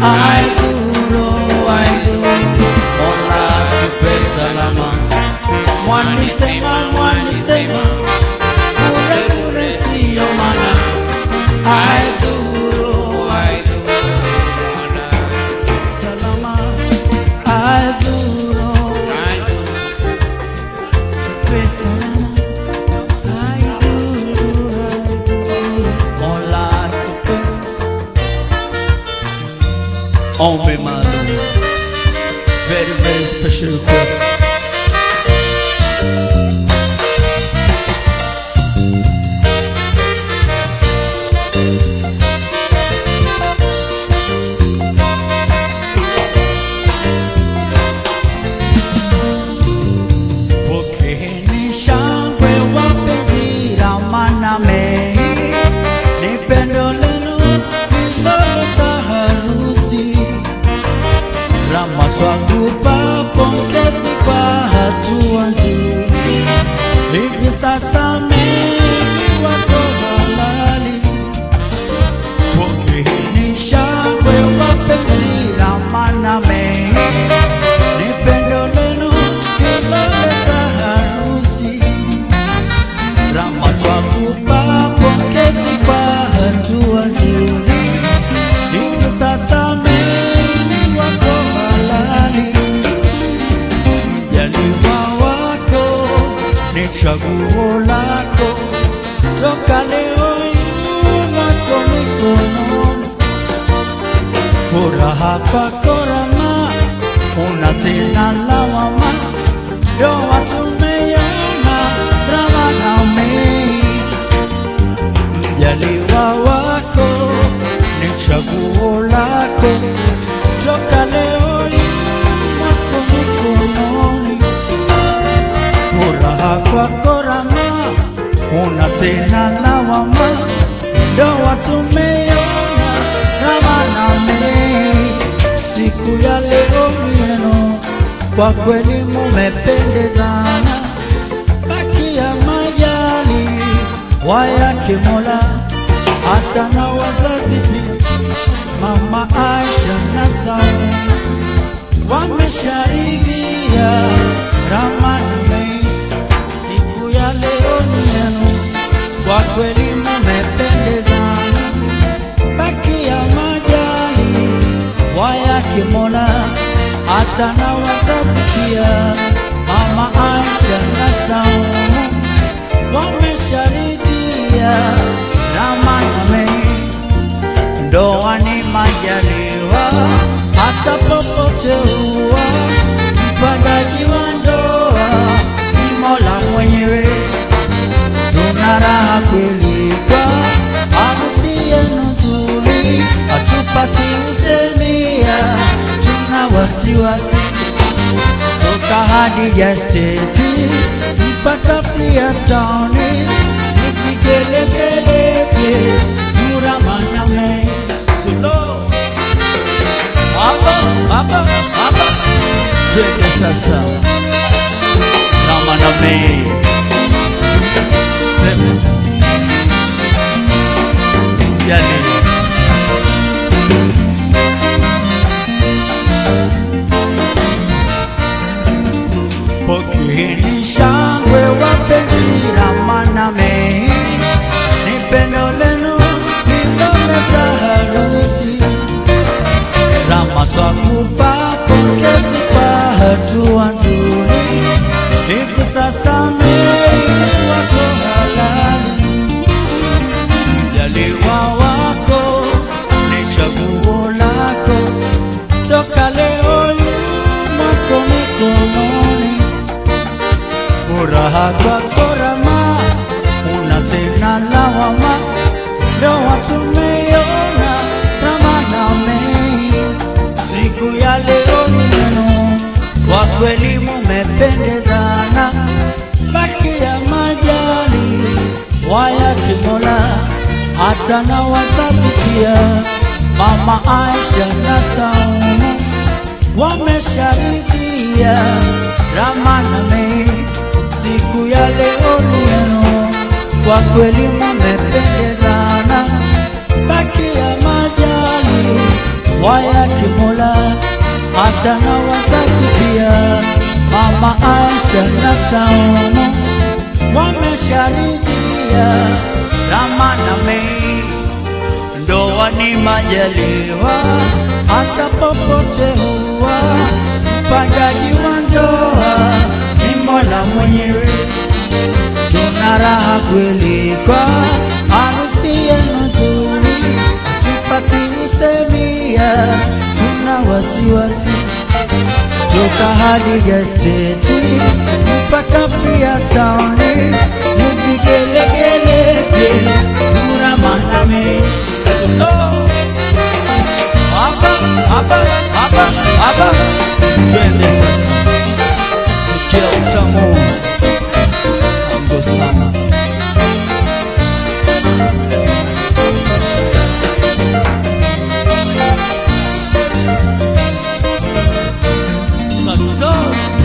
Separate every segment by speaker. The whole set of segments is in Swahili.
Speaker 1: I do, I do. Mola tupe salama. Mwani sema, mwani sema. Bure bure siyo mana. I do, I do. Salama. I do, tupe salama. I do, I do. Mola tupe Ombe maalum. Very, very special request. Pokeeni shangwe wapenzi ramaname, ni pendo lenu lililoleta harusi. Rama twakupa pongezi kwa hatua nzuri, hivi sasa mimi wako halali. Pokeeni shangwe wapenzi ramaname, ni pendo lenu lililoleta harusi. Rama twakupa pongezi kwa hatua nzuri, hivi sasa mimi wako halali. Mjaliwa wako ni chaguo lako, toka leo yako mikononi furaha kwako Rama, una tena lawama, ndoa tumeiona Rama na Mei. Mjaliwa wako ni chaguo lako, toka leo wako mikononi, furaha kwako Rama, una tena lawama, ndoa tumeiona Rama na Mei. Siku ya leo yenu kwa kweli mumependezana, baki ya majali wayake Mola, hata na wazazi pia, mama Aisha na Saumu wamesharidhia Rama na Mei. Siku ya leo ni yenu, kwa kweli mumependezana, baki ya majali wayake Mola, hata na wazazi pia, mama Aisha na Saumu wamesharidhia Rama na Mei. Ndoa ni majaliwa, hata popote huwa mpangaji wa ndoa ni Mola mwenyewe. Tuna raha kweli kwa harusi yenu nzuri, hatupati usemia, tuna wasiwasi toka Hadija State mpaka Freetown, ni vigelegele vye Nurama Mei Solo. Baba, baba, baba, twende sasa Rama na Mei Sema Sijali Pokeeni shangwe wapenzi Rama na Mei, ni pendo lenu lililoleta harusi. Rama twakupa pongezi kwa hatua nzuri, hivi sasa Mei wako halali. Mjaliwa wako ni chaguo lako, toka leo yumako mikononi furaha kwako Rama, una tena lawama, ndoa tumeiona Rama na Mei. Siku ya leo yenu kwa kweli mumependezana, baki ya majali wayake Mola, hata na wazazi pia, mama Aisha na Saumu wamesharidhia Rama na Mei. Siku ya leo ni yenu, kwa kweli mumependezana, baki ya majali wayake hata na wazazi pia. Mama Aisha na Saumu wamesharidhia, Rama na Mei ndoa ni majaliwa, hata popote huwa mpangaji wa ndoa ni Mola mwenyewe. Tuna raha kweli kwa harusi yenu nzuri, kipati usemia, tuna wasiwasi toka hadi gesteti mpaka pia taoni ni vigelegele vile Nura Maname hapa hapa hapa hapa, twende sasa, sikia utamu ango sana Saxo.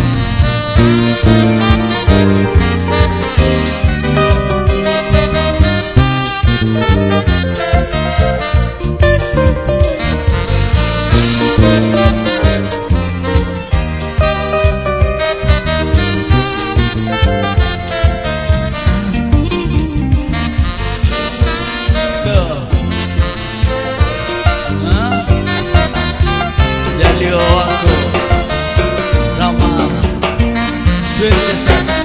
Speaker 1: Jalio wako Rama, twende sasa.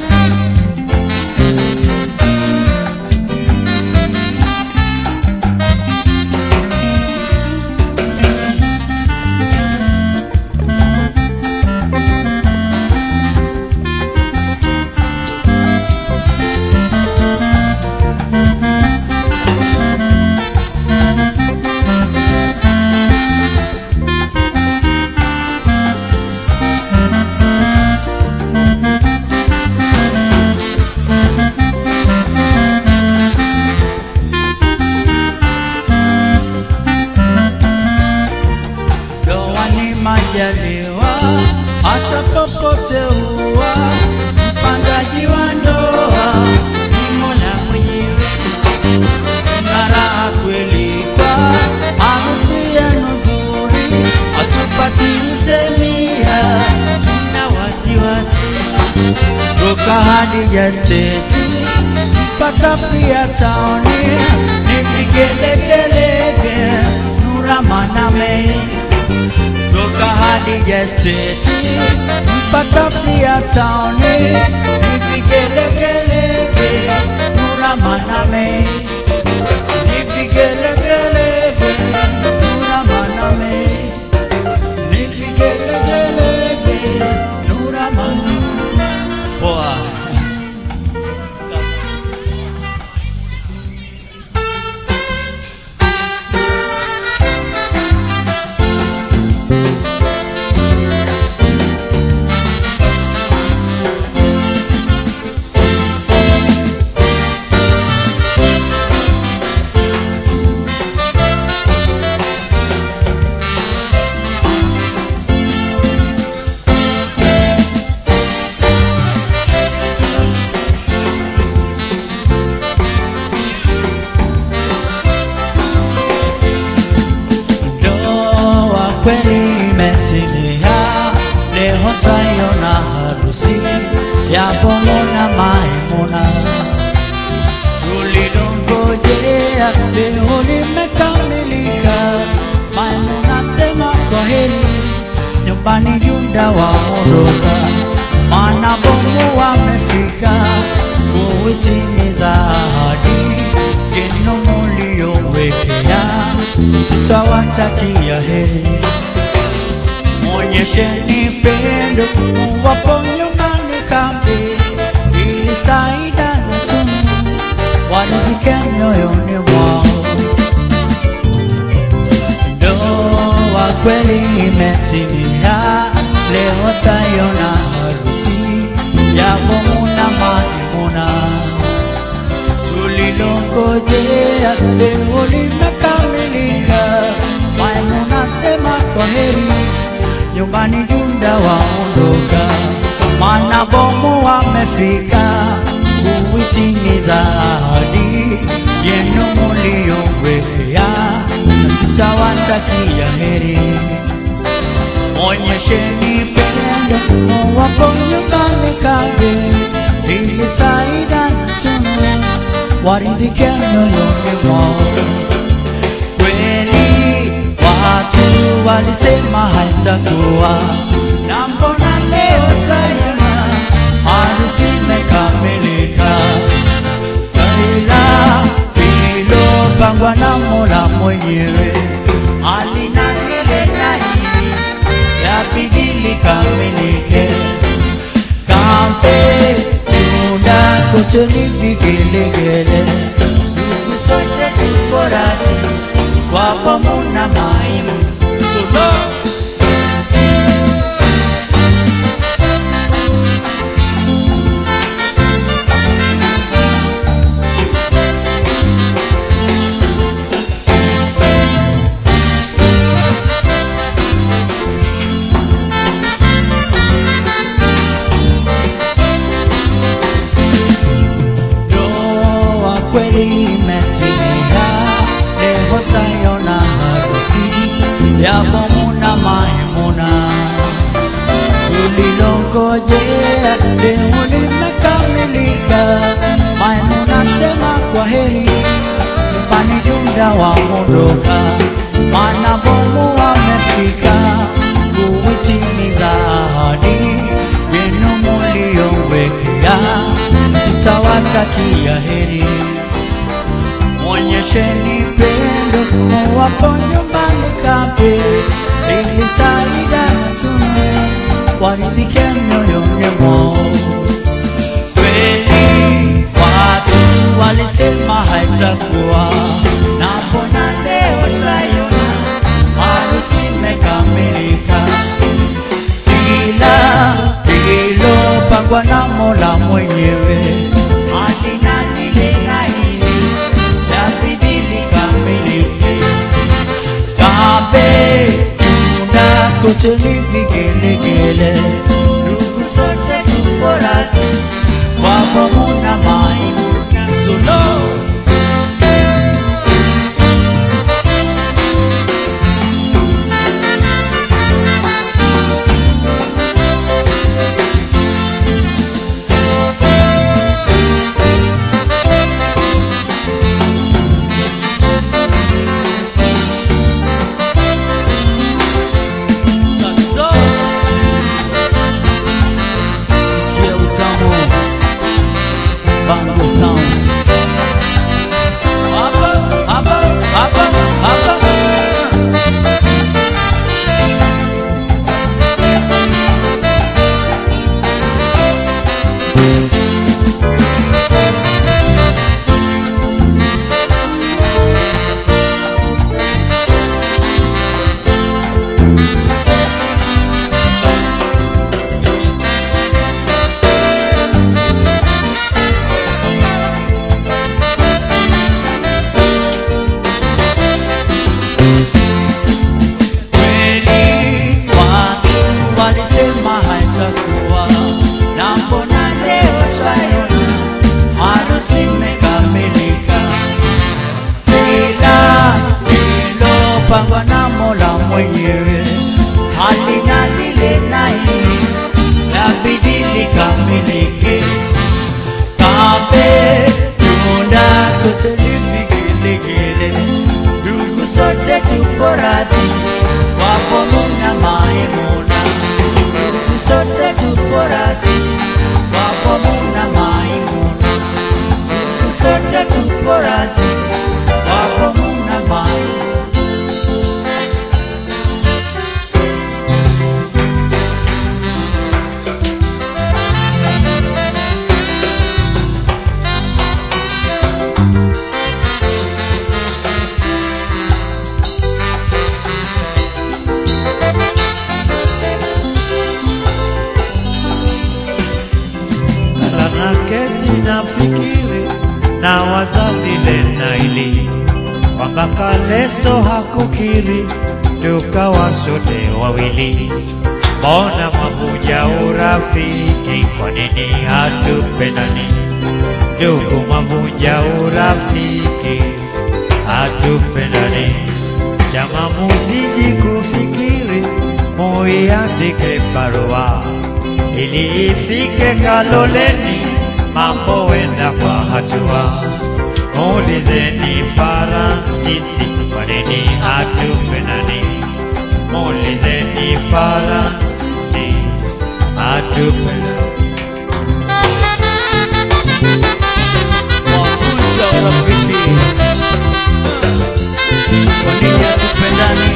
Speaker 1: Ndoa ni majaliwa, hata popote huwa mpangaji wa ndoa ni Mola mwenyewe. Na raha kweli kwa harusi yenu nzuri, hatupati msemia, tuna wasiwasi toka hadi gesteti mpaka pia taoni ni vigelegele vya Nura Maname toka hadi gesteti mpaka pia taoni ni vigelegele vya Nura Maname ni vigelegele vya Nura Maname ni vigelegele vya Nura Maname Poa. Ndoa kweli imetimia, leo taiona harusi ya Bomo na Maimuna. Tulilongojea leo limekamilika, Maimuna sema kwa heri, nyumbani Yuda waondoka, maana Bomo wamefika kuitimiza ahadi yenu muliyowekea sitawatakia heri. Mwonyesheni pendo, muwapo nyumbani kambi, ili Saida na Tunu waridhike mioyoni mwao. Ndoa kweli imetimia, leo taiona harusi ya Bomu na Maimuna tulilongojea leo limekamilika. Maimuna sema kwa heri, nyumbani Yuda waondoka, maana Bomu wamefika kuitimiza ahadi yenu muliyowekea, na sitawatakia heri. Onyesheni pendo muwapo nyumbani kabe, ili Saida na Tunu waridhike mioyoni mwao. Kweli watu walisema haitakuwa na mbona leo tayama harusi imekamilika, ila ilopangwa na Mola mwenyewe halina lile na hili yabidi likamilike. Kampe tunda kote ni vigelegele, ndugu sote tuko radhi kwa bomu na maimu Solo. Ndoa kweli imetimia, leo tayona harusi ya bomu na Maimuna. Tulilongojea leo limekamilika, Maimuna sema kwa heri, nyumbani Junda waondoka, maana bomu wamefika kuitimiza ahadi yenu muliyowekea sitawatakia heri. Mwonyesheni pendo muwapo nyumbani kape, ili Saida na Tunu waridhike mioyoni mwao. Kweli watu walisema haitakuwa, na mbona leo twaiona harusi imekamilika ila lililopangwa na Mola mwenyewe halina lile na hili yabidi likamilike. Kabe tunda kote ni vigelegele, ndugu sote tuko radhi kwa bomu na Maimuna Solo. Saxo. Sikia utamu Bango Sound Hapa, hapa, hapa, hapa Kweli watu walisema haitakuwa, na mbona leo twaiona harusi imekamilika, ila lilopangwa na Mola mwenyewe halina lile na hili labidi likamilike. Kabe tunda kote ni vigelegele, ndugu sote tuko radhi kwa bomu na Maimuna, ndugu sote tuko radhi kwa bomu na Maimuna, ndugu sote tuko radhi kwa bomu na Maimuna.
Speaker 2: naketi nafikiri na wazalile na ili kwamba Kaleso hakukiri tukawa sote wawili, mbona mwavuja urafiki? Kwa nini hatupendani? Ndugu, mwavuja urafiki, hatupendani. Chama muzidi kufikiri, muiandike barua ili ifike Kaloleni, mambo wenda kwa hatua. Muulizeni Faransisi kwa nini hatupendani, muulizeni Faransisi hatupendani.
Speaker 1: Wavunja urafiki, kwa nini hatupendani?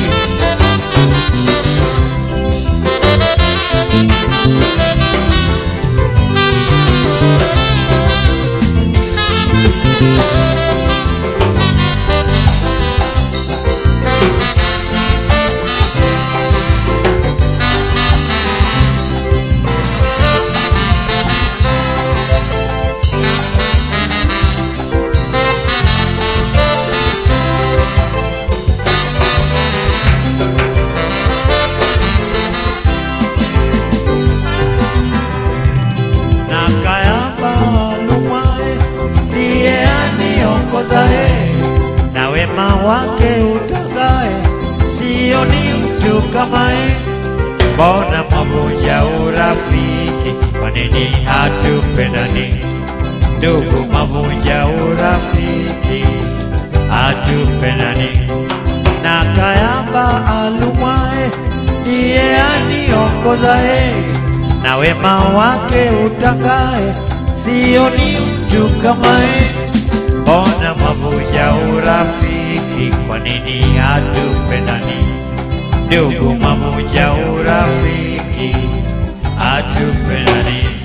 Speaker 2: na Kayamba Lumae ndiye aniongozae, na wema wake utagae, sio ni mtu kamae. Mbona mwavunja urafiki? Kwa nini hatupendani? Ndugu, mwavunja urafiki, hatupendani. Na Kayamba Alumae ndiye aniongozae, na wema wake utakae, sio ni mtu kamae. Mbona mwavunja urafiki? Kwa nini hatupendani? Ndugu, mwavunja urafiki, hatupendani.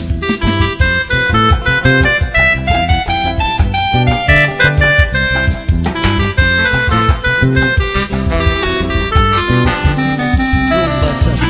Speaker 1: Rumba sasa.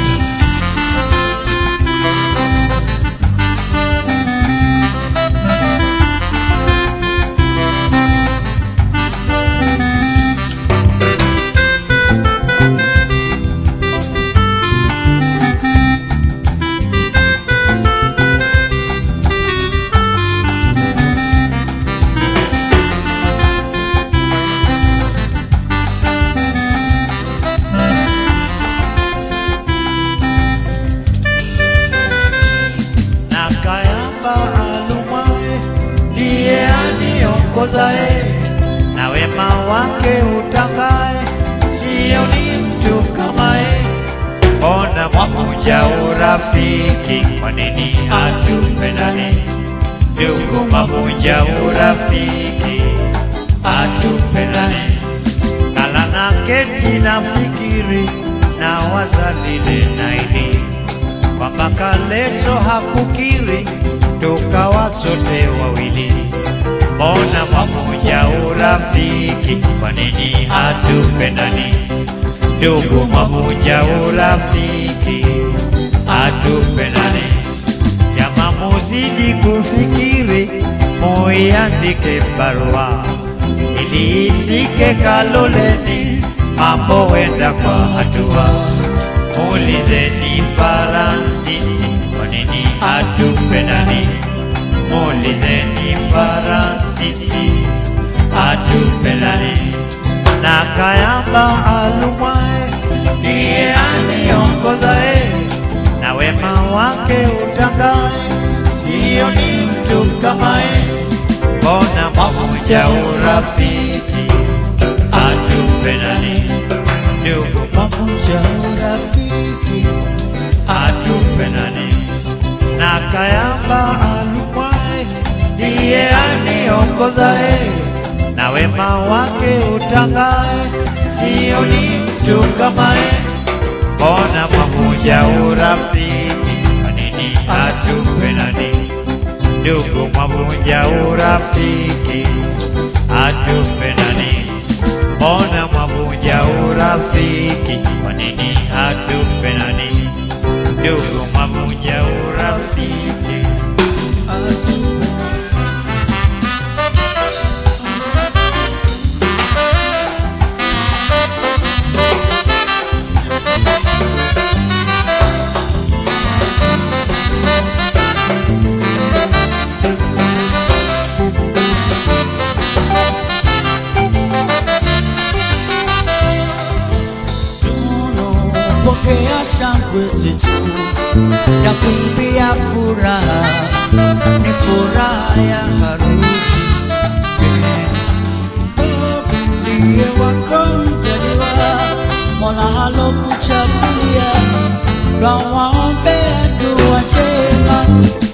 Speaker 2: na Kayamba Alumae ndiye aniongozae, na wema wake utakae, sio ni mtu kamae. Mbona mwavunja urafiki? Kwa nini hatupendani? Ndugu, mwavunja urafiki, hatupendani. Kala na keti na fikiri na wazalile naili kwamba Kaleso hakukiri, tukawa sote wawili. Mbona mwavunja urafiki? Kwa nini hatupendani? Ndugu, mwavunja urafiki, hatupendani. Jama, muzidi kufikiri, muiandike barua ili ifike Kaloleni, mambo wenda kwa hatua. Muulizeni Faransisi kwa nini hatupendani, muulizeni Faransisi hatupendani. Na Kayamba Alumae ndiye aniongozae, na wema wake utangae, sio ni mtu kamae. Mbona mwavunja urafiki, hatupendani ndugu, mwavunja urafiki, hatupendani. Na Kayamba Alumae ndiye aniongozae, na wema wake utangae, sio ni mtu kamae. Mbona mwavunja urafiki, kwa nini hatupendani? Ndugu, mwavunja urafiki, hatupendani. Mbona mwavunja urafiki, kwa nini hatupendani? Ndugu, mwavunja urafiki, hatupendani.
Speaker 1: Duno pokea shangwe zetu na kuimbia furaha, ni furaha ya harusi. Ndiye wako mjaliwa, Mola halokuchagulia, twawaombea dua njema.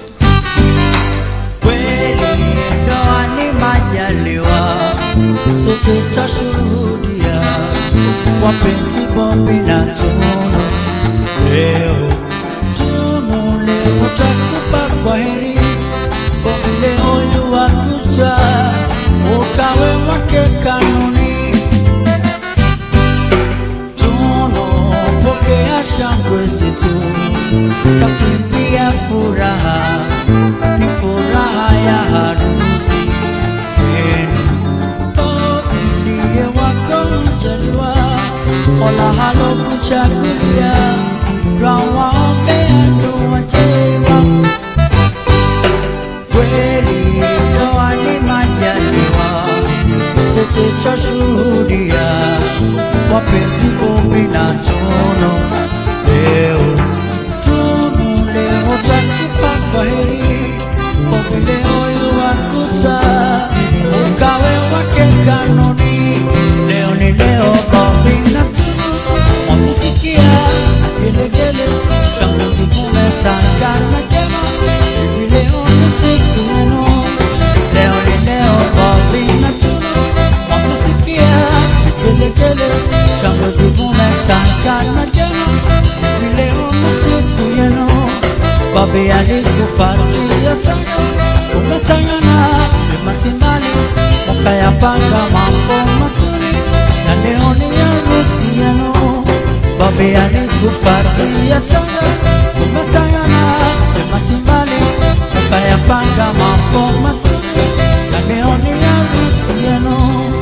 Speaker 1: Kweli ndoa ni majaliwa, sote tashuhudia wapenzi Bobi na Tunu. Leo Tunu, leo takupa kwa heri Bobi, leo yuwakuta ukawe wake kanuni. Tunu, pokea shangwe zetu, takuimbia furaha, ni furaha ya harusi yenu. Bobi ndiye wako mjaliwa, Mola halokuchagulia, twawaombea dua njema. Kweli ndoa ni majaliwa, sote twashuhudia, wapenzi Bobi na Tunu. Leo Tunu, leo twakupa kwaheri, Bobi leo yuwakuta ukawe wake kanuni. Leo ni leo, Bobi na Tunu wamesikia gelegele, shangwe zimetangana jema. Hivi leo ni siku yenu, leo ni leo, Bobi na Tunu wamesikia gelegele, shangwe zimetangana jema. Hivi leo ni siku yenu, Bobi alikufuatia tanga, umetangana vyema simbali, mkayapanga mambo mazuri, na leo ni harusi yenu. Bobi alikufuatia tanga, umetangana vyema simbali, mkayapanga mambo mazuri, na leo ni harusi yenu.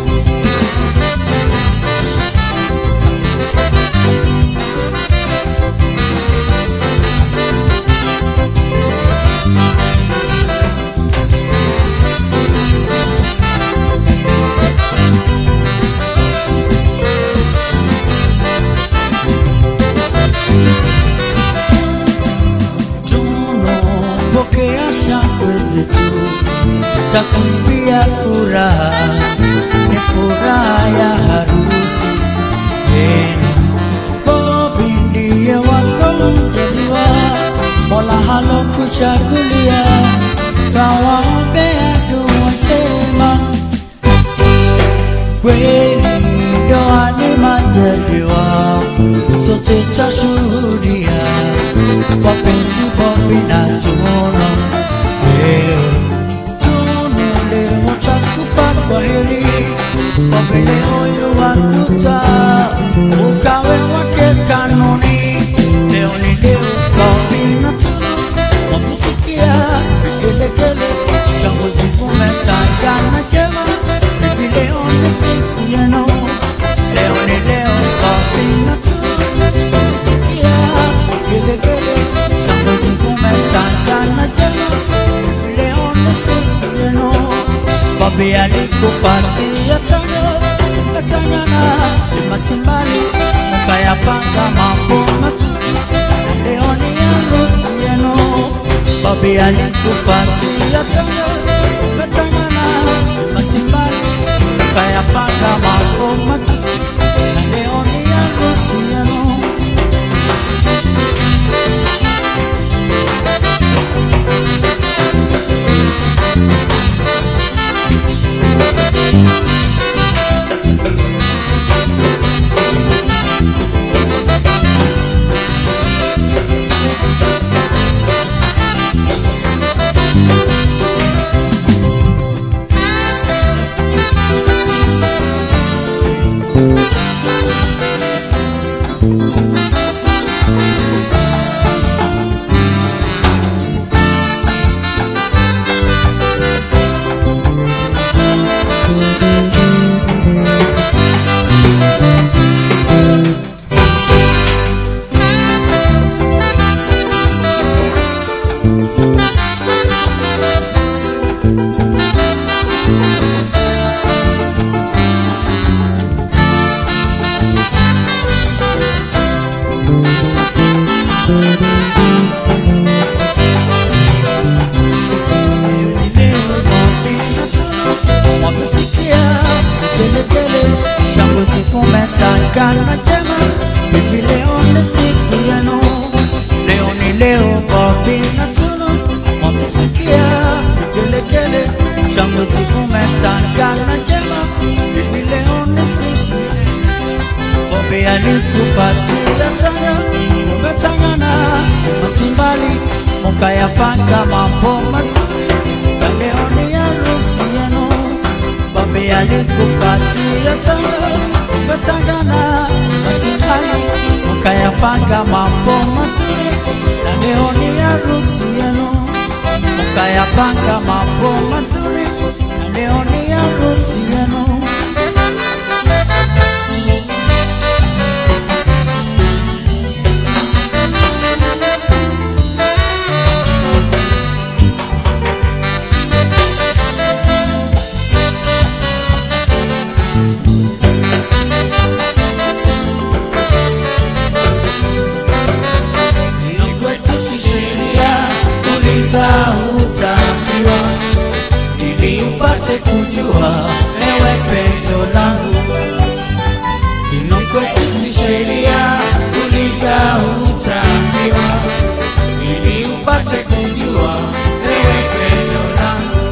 Speaker 1: Tunu, pokea shangwe zetu, takumbia furaha, ni furaha ya harusi yenu. Bobi ndiye wako mjaliwa, Mola halokuchagulia, twawaombea dua njema. Kweli ndoa ni majaliwa, sote tashuhudia, wapenzi Bobi na Tunu. Leo Tunu, leo takupa kwaheri, Bobi leo yuwakuta ukawe wake kanuni. Leo ni leo, Bobi na Tunu wamesikia vigelegele, shangwe zimetangana jema. Hivi leo ni siku yenu, leo ni leo, Bobi na Tunu wamesikia vigelegele, shangwe zimetangana jema. Hivi leo ni siku yenu, Bobi alikufuatia tanga, mkatangana vyema simbali, mkayapanga mambo mazuri leo ni harusi yenu. Bobi alikufuatia tanga, ukatangana masimbali, ukayapanga mambo mazuri, na leo ni harusi yenu. yalikufuatia tena, umetangana masimbali, mukayapanga mambo mazuri, na leo ni harusi yenu. Bambe yalikufuatia tena, umetangana masimbali, mukayapanga mambo mazuri, na leo ni harusi yenu. Mukayapanga mambo mazuri, na leo ni harusi yenu. kwetu si sheria, uliza utaambiwa, ili upate kujua ewe pendo langu. Ili kwetu si sheria, uliza utaambiwa, ili upate kujua ewe pendo langu.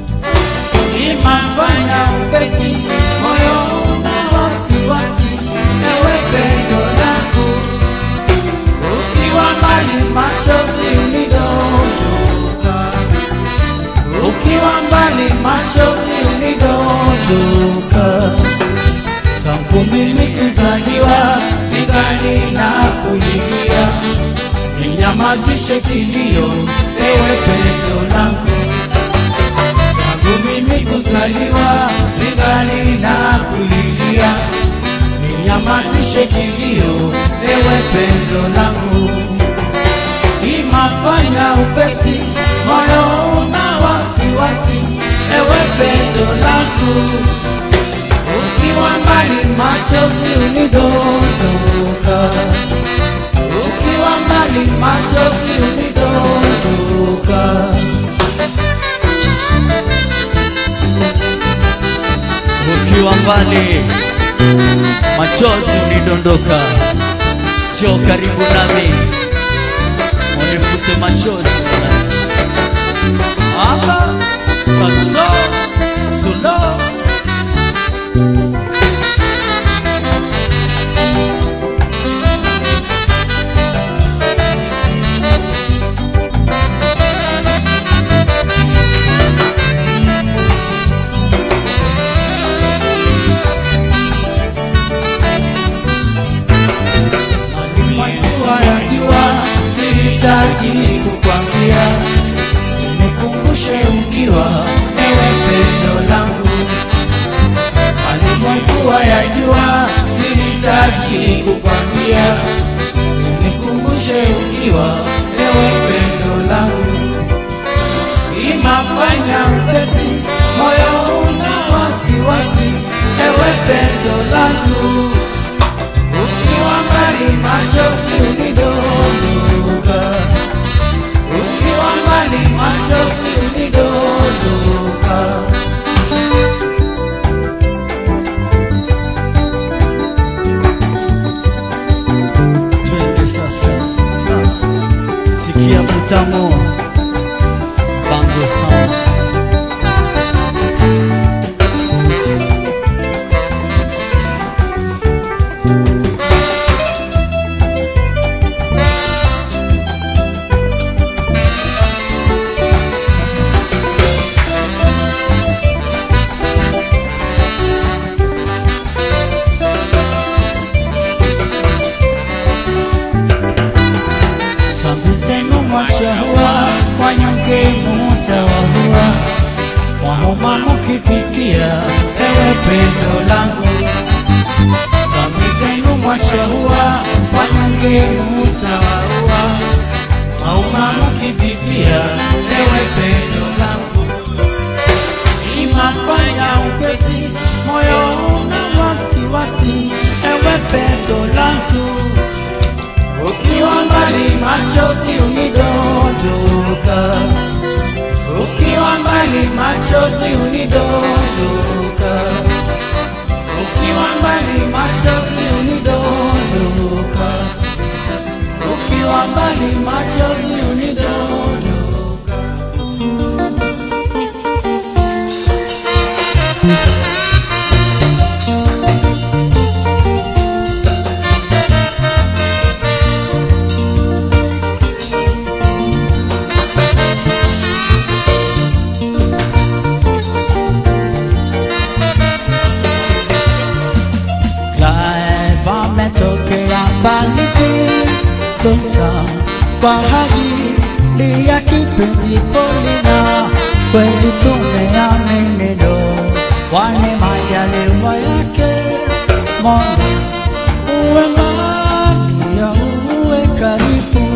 Speaker 1: Imafanya upesi moyo una wasiwasi, ewe pendo langu ukiwa mbali machozi unidondoka, ukiwa mbali machozi unidondoka. Tangu mimi kuzaliwa ningali na kulilia, ninyamazishe kilio, ewe pendo langu. Tangu mimi kuzaliwa ningali na kulilia, ninyamazishe kilio, ewe pendo langu. Imafanya upesi moyo una wasiwasi, ewe pendo langu. Ukiwa mbali machozi unidondoka, ukiwa mbali machozi unidondoka.
Speaker 3: ukiwa mbali, machozi unidondoka. Njoo karibu nami, unifute machozi Aba, saxo, solo.
Speaker 1: Majua ya jua sihitaji kukwambia, sinikumbushe ukiwa ewe pendo langu. Malimwajua ya jua sihitaji kukwambia, sinikumbushe ukiwa ewe pendo langu. Imafanya upesi moyo una wasiwasi, ewe pendo langu ukiwa mbali machozi unidondoka, ukiwa mbali machozi unidondoka.
Speaker 3: Twende sasa, sikia mtamo bango sana
Speaker 1: Sambi zenu mwachahua, wanyonge mutawahua, wahoma mukififia, ewe pendo langu. Sambi zenu mwachahua, wanyonge mutawahua, wahoma mukififia, ewe pendo langu. Imafanya upesi, moyo una wasiwasi, ewe pendo langu ukiwa mbali machozi unidondoka, ukiwa mbali machozi unidondoka, ukiwa mbali machozi unidondoka, ukiwa mbali machozi unidondoka. sota kwa ajili ya kipenzi Polina, kweli tumeamini ndo wane majaliwa yake Mola uwe mbali ya uwe karibu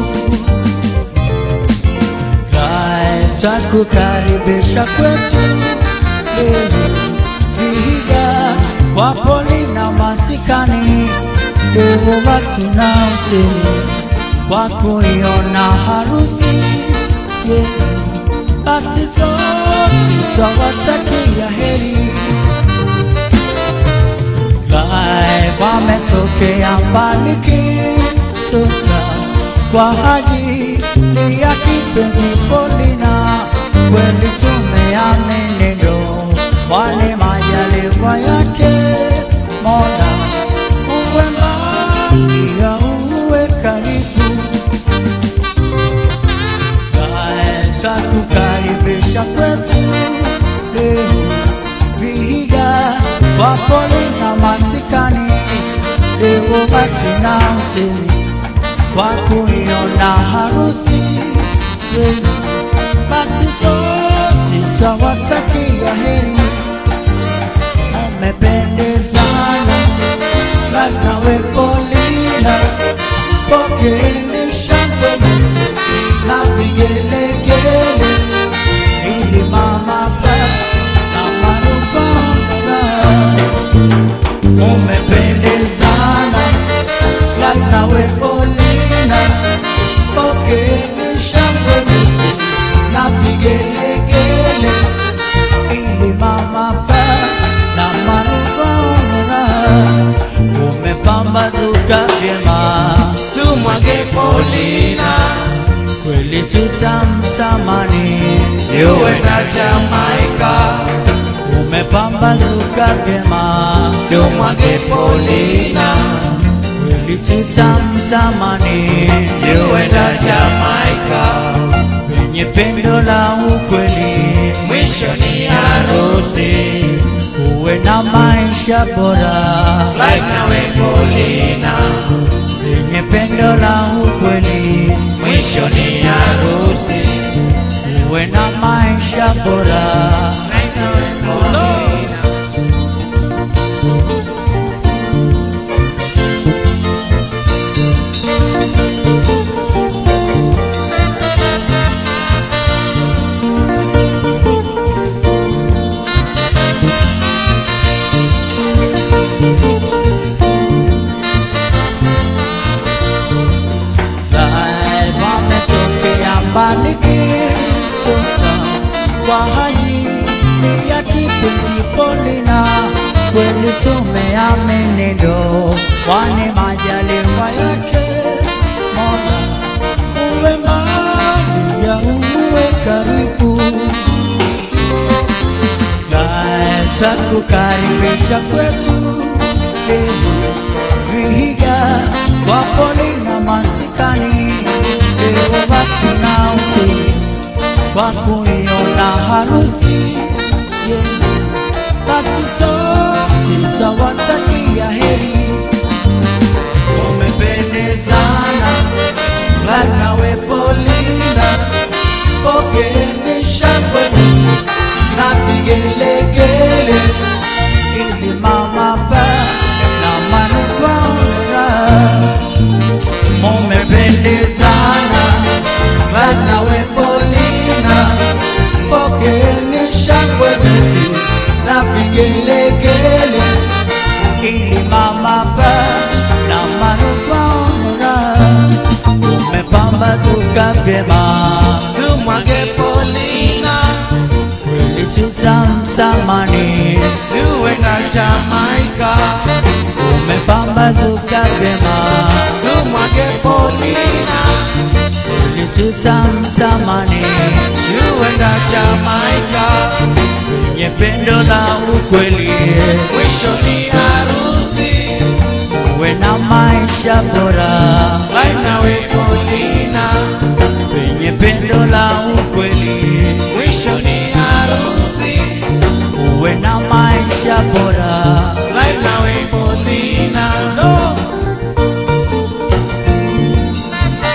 Speaker 1: Kae takukaribisha kwetu leo Vihiga kwa Polina masikani leo watu na usemi kwa kuiona harusi yetu basi sote twawatakia heri Kae wametokea mbali kisota kwa ajili ya kipenzi Polina, kweli tumeamini ndo wale majaliwa yake Mola, uwe mbali ya uwe karibu Kae takukaribisha kwetu leo Vihiga kwa Polina masikani leo hatina usemi kwa kuiona harusi yenu, basi sote twawatakia heri, mmependezana nawe Polina, pokeeni shangwe na vigelegele ili mama pa na manufaa umependezana nawe Polina, pokeeni shangwe na vigelegele ili mama pa na manufaa umepambazuka vyema
Speaker 4: tumwage Polina
Speaker 1: kweli tutamtamani
Speaker 4: yuwe na Jamaika,
Speaker 1: umepambazuka vyema
Speaker 4: tumwage Polina
Speaker 1: kweli tutamtamani
Speaker 4: yuwe na Jamaika,
Speaker 1: penye pendo la ukweli
Speaker 4: mwisho ni harusi
Speaker 1: uwe na maisha bora
Speaker 4: like nawe Polina,
Speaker 1: penye pendo la ukweli
Speaker 4: mwisho ni harusi
Speaker 1: uwe na maisha bora
Speaker 4: like nawe Polina.
Speaker 1: Nae wametokea mbali kisota kwa ajili ya kipenzi Polina, kweli tumeamini ndo wane majaliwa yake Mola, uwe mbali ya uwe karibu Nae takukaribisha kwetu leo Vihiga kwa Polina masikani leo watu na usemi kwa kuiona harusi yenu, basi sote twawatakia heri. Umependezana nawe Polina, pokeeni shangwe na vigelegele ili mama pa na manufaa mumependezana nawe Polina, pokeeni shangwe zetu na vigelegele ili mama pa na manufaa umepambazuka vyema
Speaker 4: tumwage Polina
Speaker 1: kweli tutamtamani
Speaker 4: yuwe na Jamaika,
Speaker 1: umepambazuka vyema
Speaker 4: tumwage Polina
Speaker 1: kweli tutamtamani
Speaker 4: yuwe na Jamaika,
Speaker 1: kwenye pendo la ukweli
Speaker 4: mwisho ni harusi
Speaker 1: uwe na maisha bora
Speaker 4: like nawe Polina,
Speaker 1: kwenye pendo la ukweli
Speaker 4: mwisho ni harusi
Speaker 1: uwe na maisha bora
Speaker 4: like nawe Polina,
Speaker 1: no.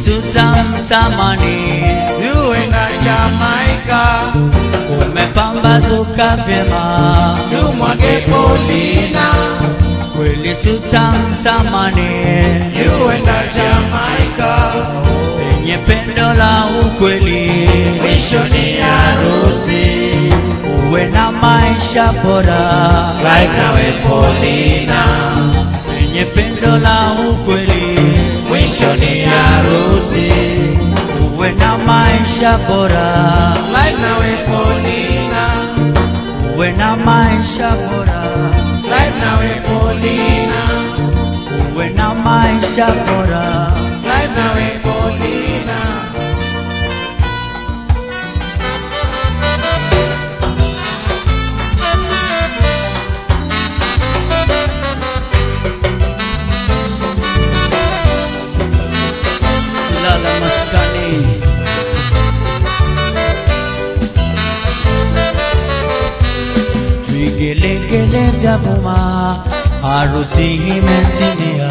Speaker 1: tutamtamani,
Speaker 4: tuenda Jamaika,
Speaker 1: umepambazuka vyema,
Speaker 4: tumwage Polina,
Speaker 1: kweli tutamtamani,
Speaker 4: tuenda Jamaika,
Speaker 1: penye pendo la ukweli,
Speaker 4: mwisho ni harusi,
Speaker 1: uwe na maisha bora,
Speaker 4: Clive nawe Polina,
Speaker 1: penye pendo la ukweli,
Speaker 4: mwisho ni harusi,
Speaker 1: uwe na maisha bora,
Speaker 4: Clive nawe Polina,
Speaker 1: uwe na maisha bora,
Speaker 4: Clive nawe Polina,
Speaker 1: uwe na maisha bora.
Speaker 4: Clive nawe Polina.
Speaker 3: Silala maskani
Speaker 1: Vigelegele vya vuma, harusi imetimia,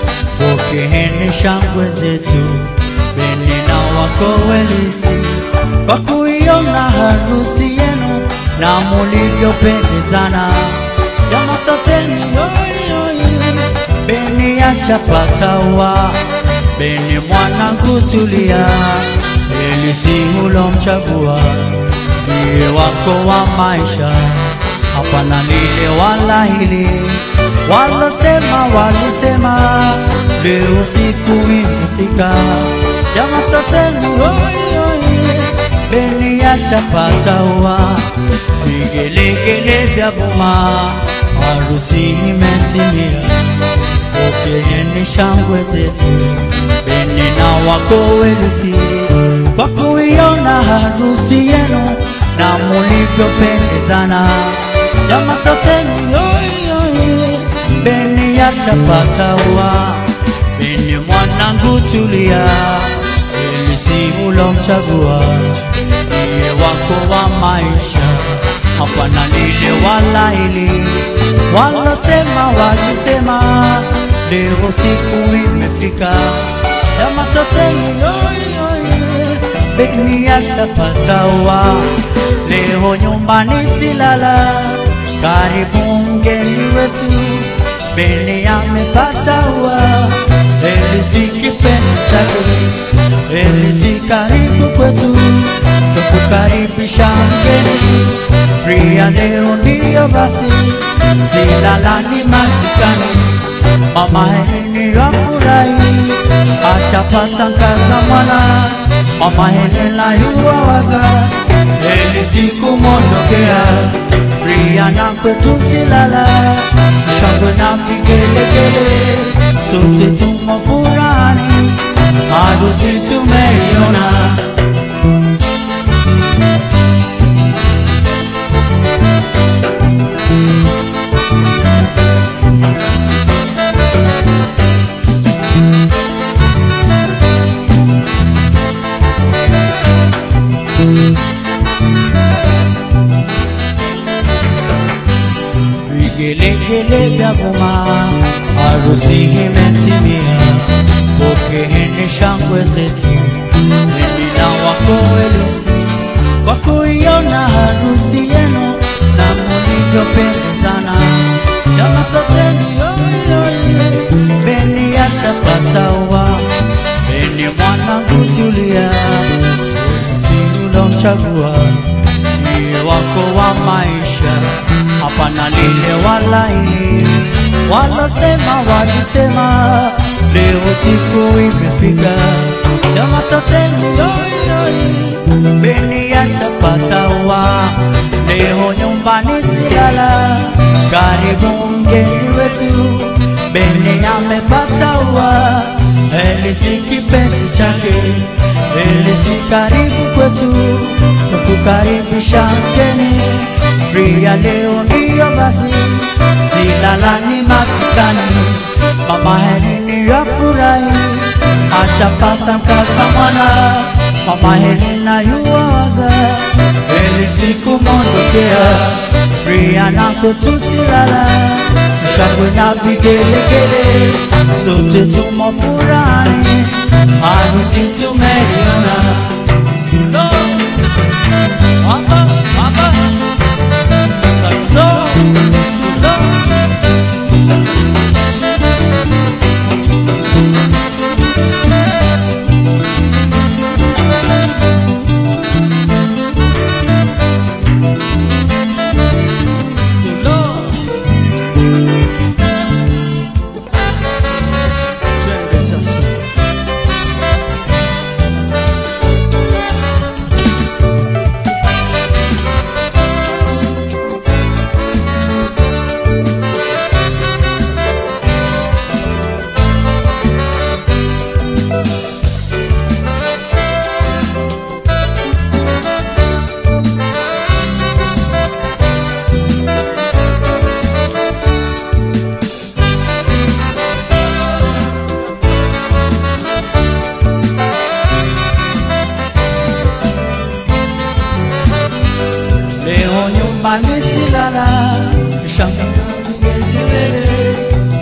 Speaker 1: pokeeni shangwe zetu, Beni na wako welisi, kwa kuiona harusi yenu na mulivyopendezana. Jama soteni oi oi, Beni ashapata ua, Beni mwanangu tulia, Elisi ulomchagua ndiye wako wa maisha, hapana lile wala hili. Walosema walisema, leo siku imefika. Jama soteni oi oi, Beni ashapata ua, vigelegele vya vuma, harusi imetimia. Pokeeni shangwe zetu, Beni na wako welisi, kwa kuiona harusi yenu na mulivyopendezana. Jama soteni oi oi, Beni ashapata ua, Beni mwanangu tulia, Elisi ulomchagua ndiye wako wa maisha, hapana lile wala hili. Walosema walisema, leo siku imefika. Jama soteni oi oi, Beni ashapata ua, leo nyumbani silala, karibu mgeni wetu, Beni amepata ua, Elisi kipenzi chake, Elisi karibu kwetu, tukukaribisha mgeni, Ria leo ndiyo basi, silalani masikani, mama Heleni wafurahi, ashapata mkaza mwana, mama Helena yuwawaza, Elisi kumondokea, Ria na kwetu silala, shangwe na vigelegele, sote tumo furani, harusi tumeiona. Vigelegele vya vuma, harusi imetimia, pokeeni shangwe zetu, Beni na wako welisi, kwa kuiona harusi yenu na mulivyopendezana. Jama soteni oi oi, Beni ashapata ua, Beni mwanangu tulia, Elisi ulomchagua ndiye wako wa maisha, hapana lile wala hili. Walosema walisema, leo siku imefika. Jama soteni oi oi, Beni ashapata ua, leo nyumbani silala, karibu mgeni wetu, Beni amepata ua, Elisi kipenzi chake, Elisi karibu kwetu, tukukaribisha mgeni, Ria leo ndiyo basi, silalani masikani, mama Heleni yafurahi, ashapata mkaza mwana, mama Helena yuwawaza, Elisi kumondokea, Ria na kwetu silala, shangwe na vigelegele, sote tumo furani, harusi tumeiona.
Speaker 3: Sulo. Mama, mama. Saxo. Sulo. Sulo. Twende sasa.
Speaker 1: Leo nyumbani silala, shangazi kelele.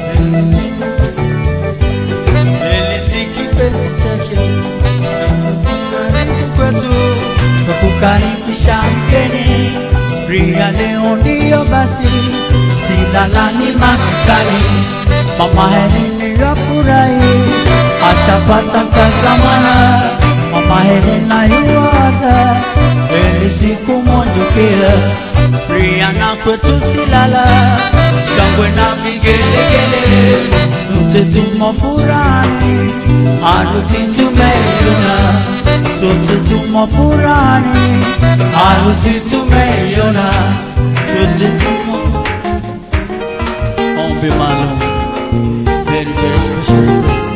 Speaker 1: Elisi kipenzi chake karibu kwetu kwa kukaribisha mgeni. Ria leo ndiyo basi, silala ni masikani. Mama Heleni yafurahi, ashapata kazamana. Mama Helena yuwaza eli siku mondokia. Ria na kwetu silala, shangwe na vigelegele, mte tumo furani, harusi tumeiona, sote tumo furani, harusi tumeiona, sote tumo
Speaker 3: Ombi maalum. Very, very special request.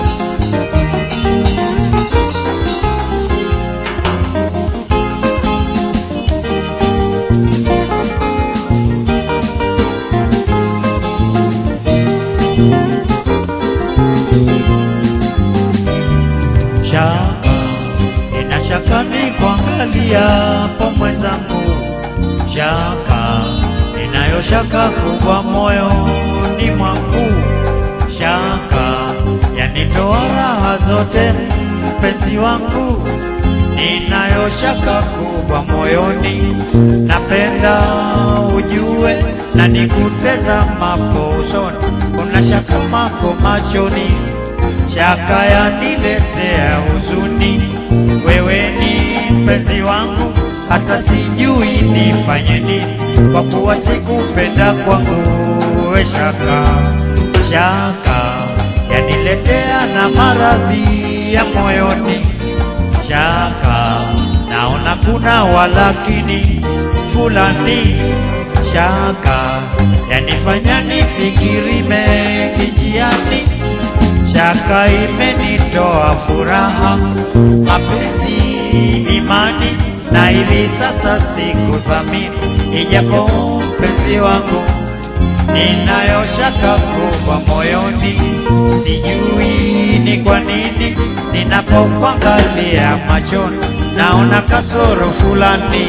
Speaker 2: shaka ina shaka ni kuangalia po mwenzangu shaka inayo shaka kubwa moyoni mwangu shaka yanitoa raha zote mpenzi wangu ninayo shaka kubwa moyoni napenda ujue na nikutazamapo usoni kuna shaka mako machoni shaka yaniletea huzuni. Wewe ni mpenzi wangu, hata sijui nifanye nini, kwa kuwa sikupenda kwangu. We shaka, shaka yaniletea na maradhi ya moyoni. Shaka naona kuna walakini fulani, shaka yanifanya nifikiri mengi njiani shaka imenitoa furaha, mapenzi, imani, na hivi sasa sikuthamini, ijapo mpenzi wangu ninayo shaka kubwa moyoni, sijui ni kwa nini ninapokuangalia machoni naona kasoro fulani.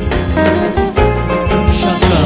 Speaker 3: Shaka.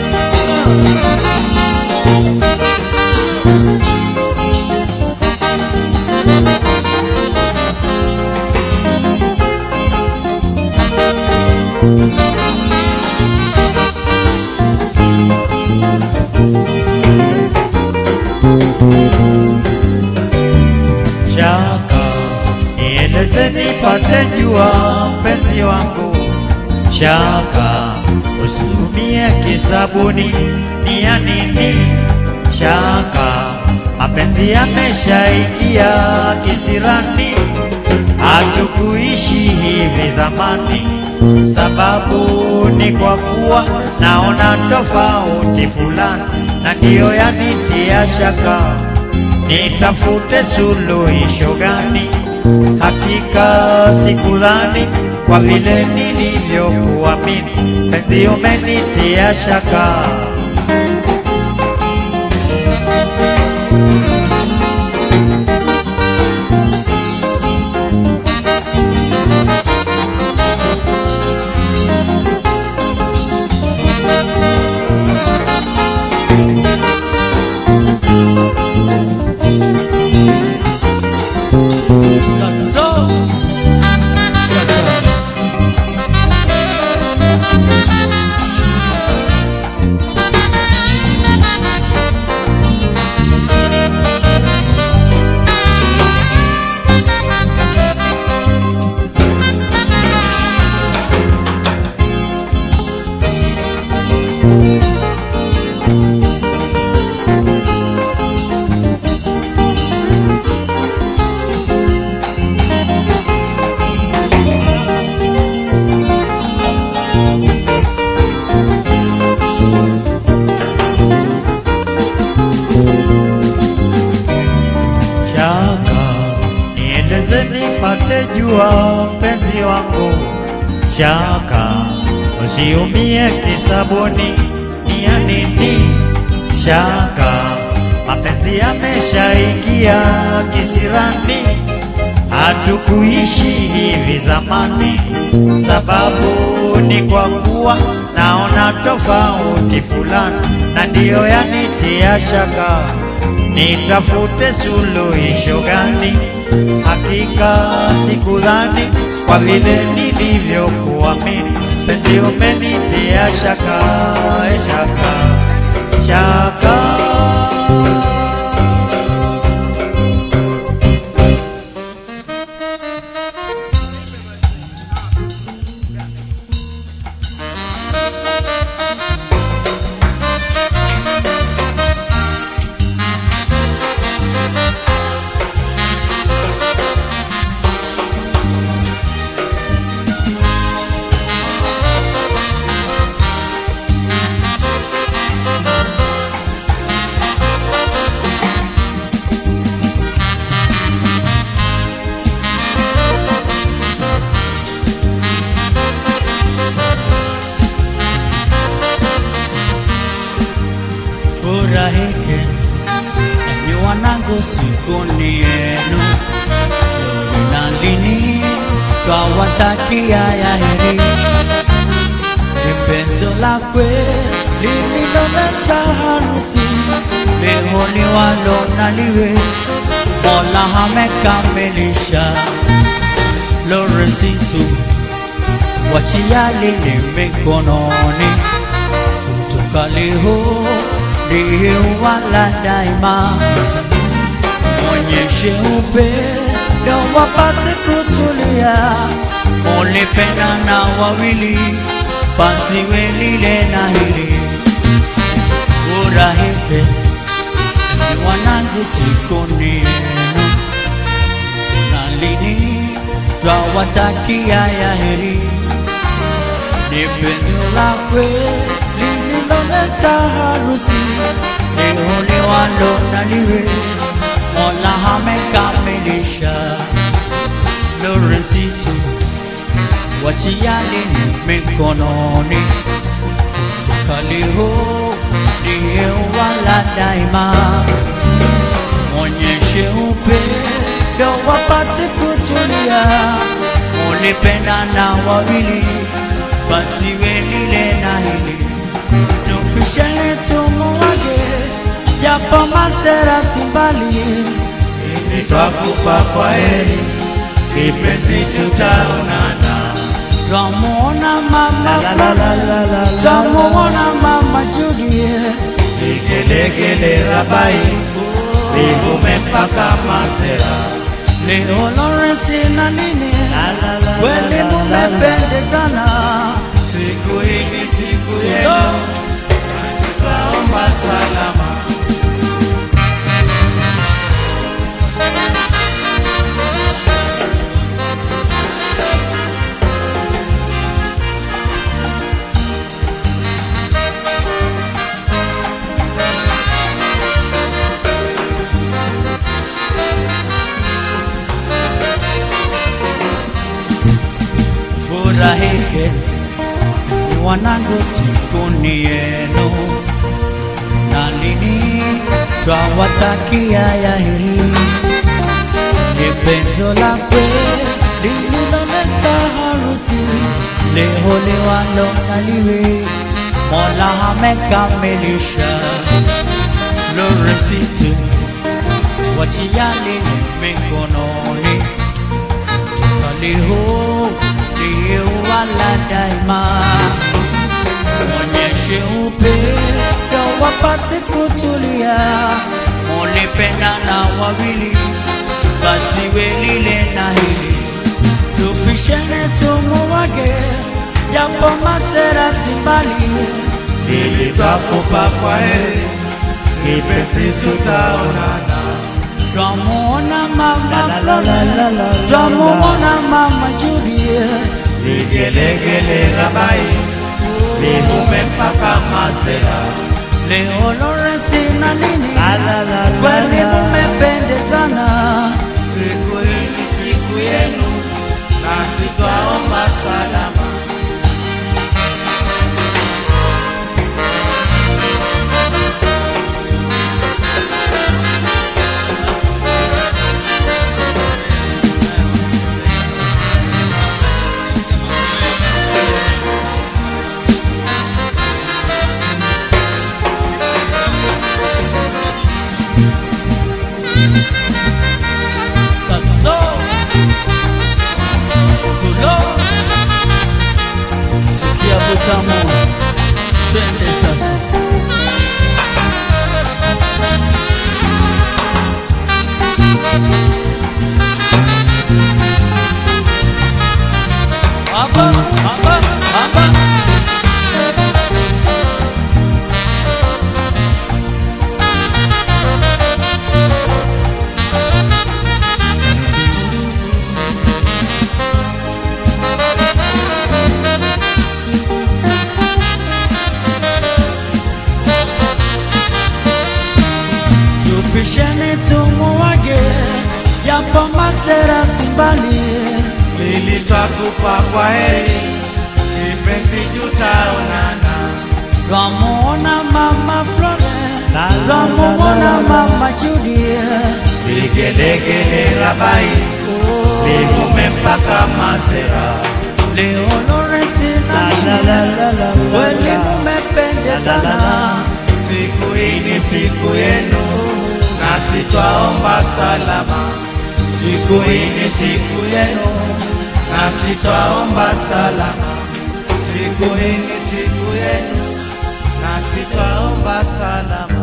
Speaker 2: shaka nieleze nipate jua mpenzi wangu shaka usitumie kisabuni ni ya nini shaka mapenzi yameshaingia kisirani hatukuishi hivi zamani sababu ni kwa kuwa naona tofauti fulani na ndiyo yanitia shaka nitafute suluhisho gani? Hakika sikudhani kwa vile nilivyokuamini, penzi umenitia shaka. usiumie kisabuni, ni ya nini shaka? Mapenzi yameshaingia kisirani, hatukuishi hivi zamani, sababu ni kwa kuwa naona tofauti fulani, na ndiyo yanitia shaka, nitafute suluhisho gani? Hakika sikudhani kwa vile nilivyokuamini, penzi umenitia shaka, eh, shaka, shaka.
Speaker 1: furahike enyi wanangu sikuni yenu leo na lini twawatakia ya heri ni penzo la kweli lililoleta harusi leo ni walo na liwe mola amekamilisha loresitu wachiali ni mikononi kutoka leo ndiye wala daima, mwonyeshe upendo wapate kutulia, mulipendana wawili, pasiwe lile na hili, furahike enyi wanangu, siku ni yenu, na lini twawatakia ya heri ni pendo la kweli lililoleta harusi, leo liwalo na liwe, Mola amekamilisha. Loresitu wachiali ni mikononi, kutoka leo ndiye wala daima, mwonyeshe upendo wapate kutulia, mulipendana wawili basiwe lile na hili, tupishane tumuwage, japo masera si mbali,
Speaker 4: Hivi twakupa kwa heri, kipenzi tutaonana.
Speaker 1: twamuona mama Flora, twamuona mama Juliet,
Speaker 4: Vigelegele rabai, vivume mpaka masera.
Speaker 1: leo Lawrence na nini, kweli mumependezana,
Speaker 4: Siku hii ni siku yenu, nasi twaomba salama.
Speaker 1: furahike ni wanangu, siku ni yenu, na lini twawatakia ya heri, ni penzo la kweli lililoleta harusi, leo liwalo na liwe, Mola amekamilisha. Loresitu wachiali ni mikononi leo ndiye wala daima, mwonyeshe upendo wapate kutulia, mulipendana wawili, basiwe lile na hili, tupishane tumuwage, japo masera si mbali,
Speaker 4: Hivi twakupa kwa heri, kipenzi tutaonana.
Speaker 1: twamuona mama Flora, twamuona mama Juliet
Speaker 4: Vigelegele rabai, vivume mpaka masera.
Speaker 1: Leo Lawrence na nini, kweli mumependezana,
Speaker 4: Siku hii ni siku yenu, nasi twaomba salama.
Speaker 1: Pisheni tumuwage, japo masera simbali.
Speaker 4: Ili twakupa kwa heri, kipenzi tutaonana.
Speaker 1: Twamuona mama Flore,
Speaker 2: La, la,
Speaker 1: twamuona
Speaker 2: la, la, la.
Speaker 1: mama Judy.
Speaker 4: Vigelegele Rabai, vivume mpaka Mazera.
Speaker 1: Leo Lawrence na
Speaker 2: La, la, la, la, la, la,
Speaker 1: kweli
Speaker 2: la.
Speaker 1: mumependezana.
Speaker 4: Siku hii ni siku yenu, nasi twaomba salama. Siku hii ni siku yenu, nasi twaomba salama. Siku hii ni siku yenu, nasi twaomba salama.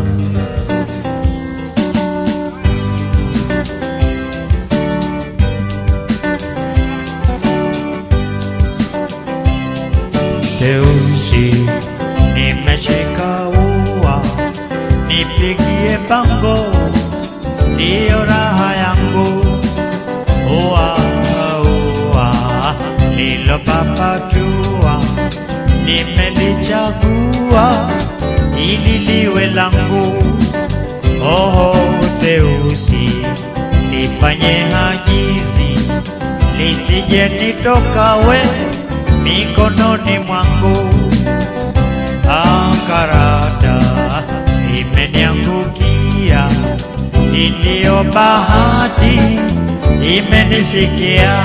Speaker 2: Teusi, nimeshika ua, nipigie bango, ndiyo raha yangu. Ua, ua, lilopapachua, nimelichagua, ili liwe langu. Oho, Teusi, sifanye hajizi, lisije nitoka we mikononi mwangu. Akarata imeniangukia, iliyo bahati imenifikia.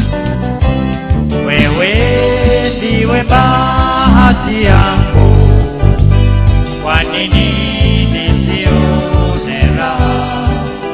Speaker 2: Wewe ndiwe bahati yangu, kwa nini nisione raha?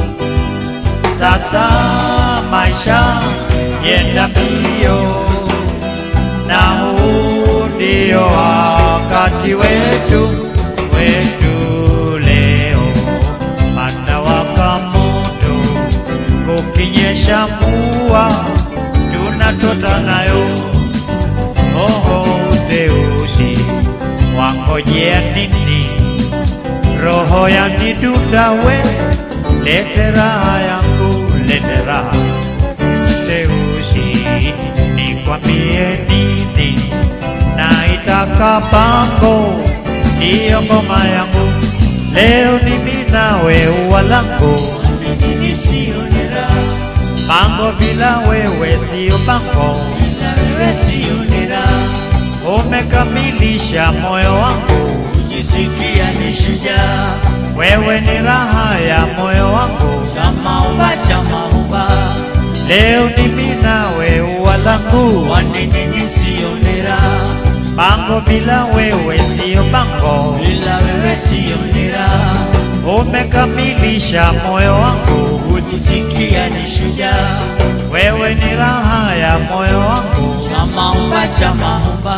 Speaker 2: Sasa maisha yenda mbio, na huu ndio wakati wetu wetu leo. Panda waka moto, kukinyesha mvua, tunatota nayo. Oho, Deusi, wangojea nini? roho yanidunda we, lete raha yangu, lete raha Teusi, nikwambie nini? Naitaka pango, ndiyo ngoma yangu. Leo ni mimi nawe ua langu,
Speaker 1: Nisionera,
Speaker 2: pango bila wewe sio pango.
Speaker 1: na wewe sionera,
Speaker 2: Umekamilisha moyo wangu,
Speaker 1: kujisikia ni shujaa.
Speaker 2: wewe ni raha ya moyo wangu.
Speaker 1: Chamaumba, chamaumba,
Speaker 2: Leo ni mimi nawe ua langu,
Speaker 1: kwa nini nisionera?
Speaker 2: pango bila wewe sio pango.
Speaker 1: Bila wewe sionera,
Speaker 2: Umekamilisha moyo wangu,
Speaker 1: kujisikia ni shujaa.
Speaker 2: wewe ni raha ya moyo wangu.
Speaker 1: Chamaumba, chamaumba,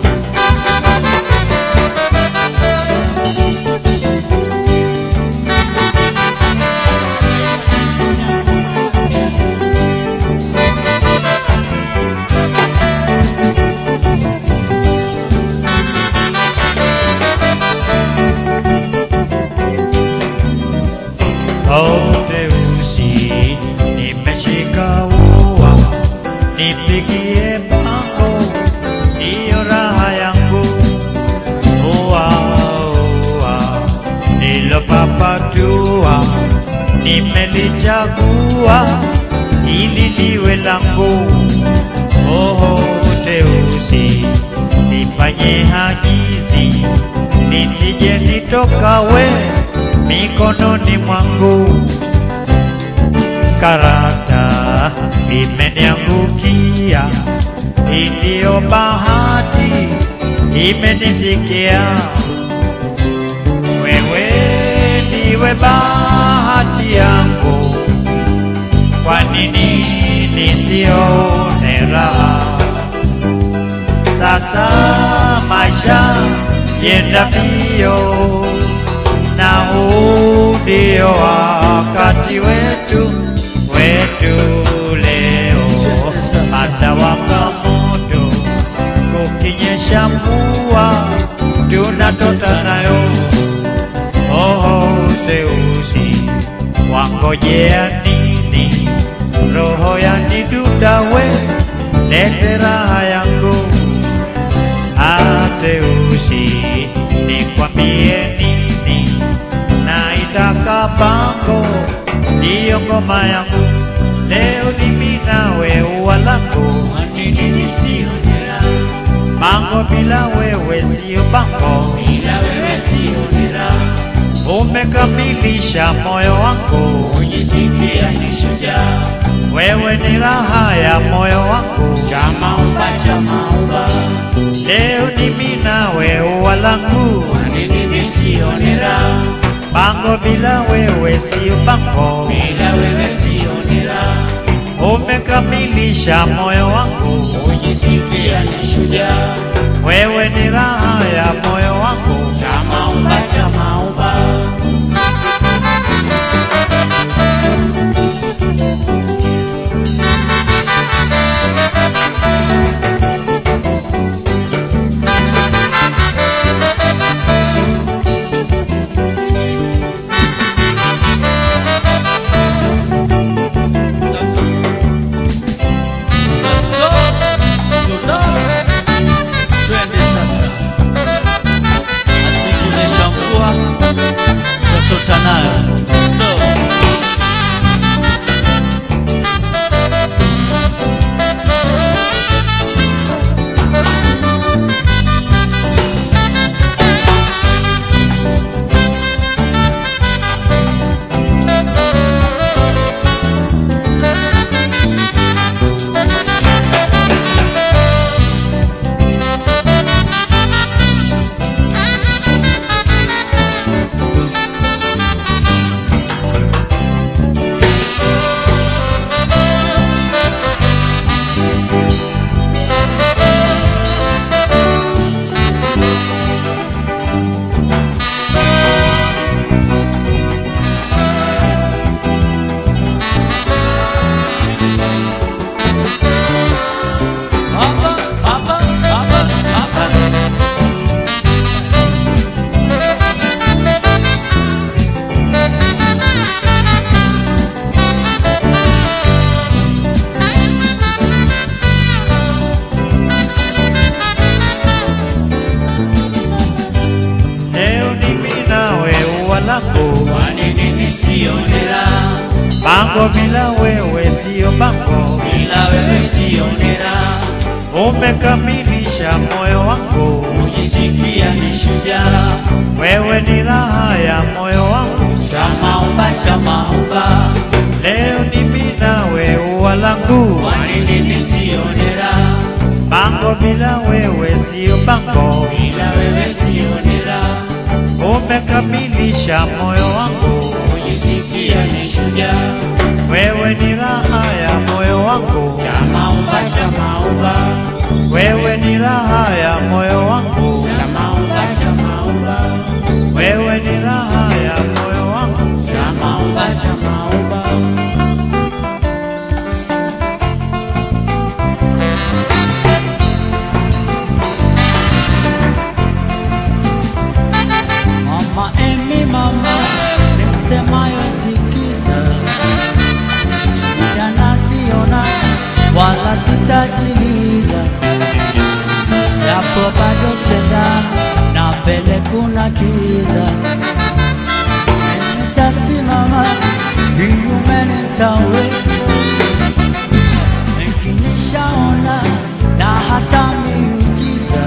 Speaker 2: Oh, Deusi, nimeshika ua, nipigie pango, ndiyo raha yangu. Ua, ua, nilopapatua, nimelichagua, ili liwe langu. Oh, Deusi, sifanye hajizi, nisije nitoka we mikononi mwangu. Karata imeniangukia, iliyo bahati imenifikia. Wewe ndiwe bahati yangu, kwa nini nisione raha? Sasa maisha yenda mbio, na huu ndio wakati wetu wetu leo. Panda waka moto, kukinyesha mvua, tunatota nayo. Oh, Deusi, wangojea nini? Roho yanidunda we, lete raha yangu. Ateusi, nikwambie nini? Naitaka pango ngoma yangu leo ni mimi nawe ua langu
Speaker 4: Kwa nini nisionera
Speaker 2: mango bila wewe sio bango
Speaker 4: bila wewe sionera
Speaker 2: umekamilisha moyo wangu
Speaker 4: ujisikia ni shujaa
Speaker 2: wewe ni raha ya moyo wangu
Speaker 4: chamaumba chamaumba
Speaker 2: leo ni mimi nawe ua langu
Speaker 4: Kwa nini nisionera
Speaker 2: bango bila wewe sio bango
Speaker 4: bila wewe sionera
Speaker 2: umekamilisha moyo wangu
Speaker 4: ujisikia ni shujaa
Speaker 2: wewe ni raha ya moyo wangu
Speaker 4: chamaumba chamaumba
Speaker 1: So, so, twende sasa, asikinyesha mvua tutota nayo Ndo. Baba, baba, baba, baba.
Speaker 2: leo ni mimi nawe ua langu
Speaker 4: Kwa nini nisionera
Speaker 2: bango bila wewe sio bango
Speaker 4: bila wewe sionera
Speaker 2: umekamilisha moyo wangu
Speaker 4: ujisikia ni shujaa
Speaker 2: wewe ni raha ya moyo wangu
Speaker 4: chamaumba chamaumba
Speaker 2: leo ni mimi nawe ua langu
Speaker 4: Kwa nini nisionera
Speaker 2: bango bila wewe sio bango
Speaker 4: bila wewe sionera
Speaker 2: umekamilisha moyo wangu
Speaker 4: ujisikia ni shujaa
Speaker 2: wewe ni raha ya moyo wangu
Speaker 4: chamaumba chamaumba
Speaker 2: wewe ni raha ya moyo wangu
Speaker 4: chamaumba chamaumba
Speaker 2: wewe ni raha ya moyo wangu
Speaker 4: chamaumba chamaumba
Speaker 1: Mama Emi, mama nisemayo sikiza, shida naziona wala sitajiliza, japo bado chenda na mbele kuna kiza, nitasimama kinyume nitawe, mengi nishaona na hata miujiza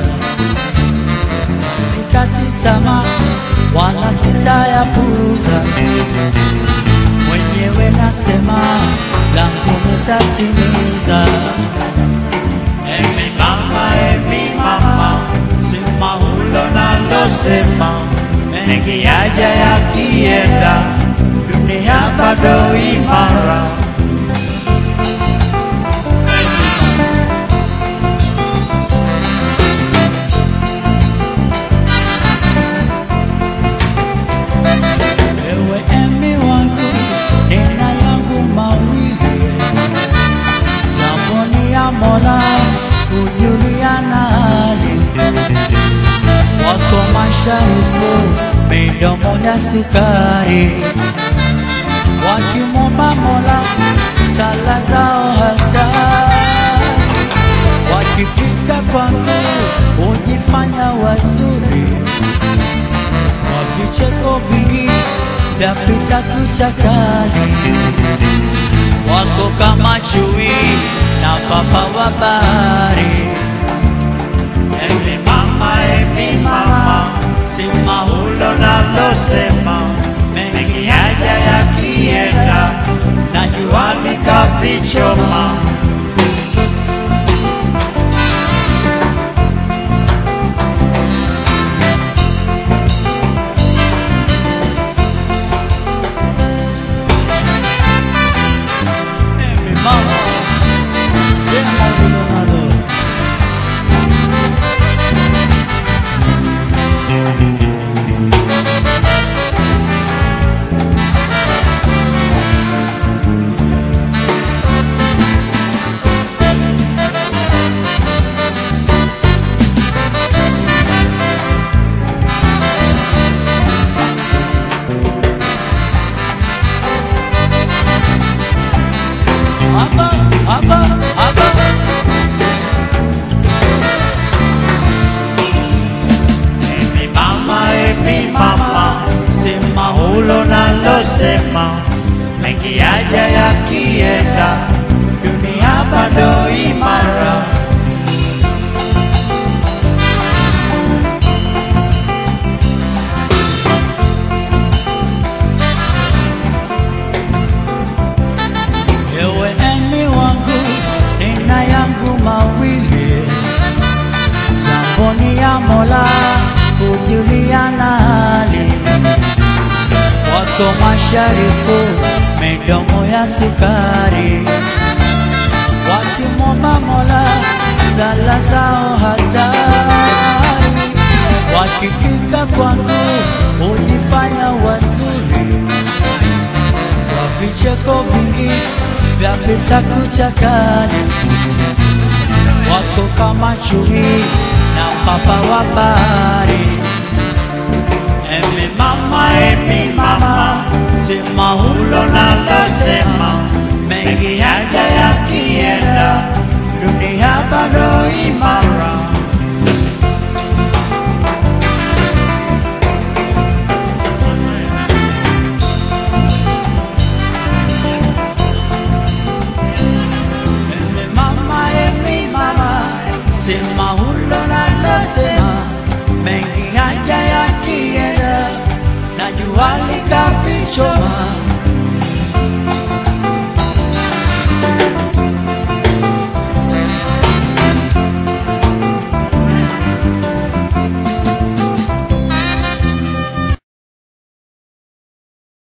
Speaker 1: sikati tamaa wala sitayapuza, mwenyewe nasema langu nitatimiza.
Speaker 2: Emi mama, emi mama, sema hulo nalosema, mengi yaja yakienda, dunia bado imara.
Speaker 1: Ewe emi wangu, nena yangu mawili, jambo ni ya Mola kujuliana hali, wako masharifu midomo ya sukari, wakimwomba Mola sala zao hatari, wakifika kwangu hujifanya wazuri kwa vicheko vingi vyapita kucha kali, wako kama chui na papa wa bahari.
Speaker 2: Emi mama, emi mama,
Speaker 1: Sema
Speaker 2: ulo nalosema mengi haja yakienda na jua likavichoma.
Speaker 1: mi mama, sema ulilonalo. Hapa, hapa, hapa.
Speaker 2: Emi mama, emi mama,
Speaker 1: Sema
Speaker 2: ulo nalosema mengi haja yakienda dunia bado imara.
Speaker 1: Ewe emi wangu, nina yangu mawili, jambo ni ya Mola kujuliana hali, wako masharifu midomo ya sukari, wakimwomba Mola sala zao hatari, wakifika kwangu hujifanya wazuri kwa vicheko vingi vya pita kucha kali, wako kama chui na papa wa bahari. Emi mama, emi mama, sema hulo nalosema, mengi haja yakienda, dunia bado imara. Emi mama, emi mama, sema hulo nalosema, mengi haja yakienda, na jua likavichoma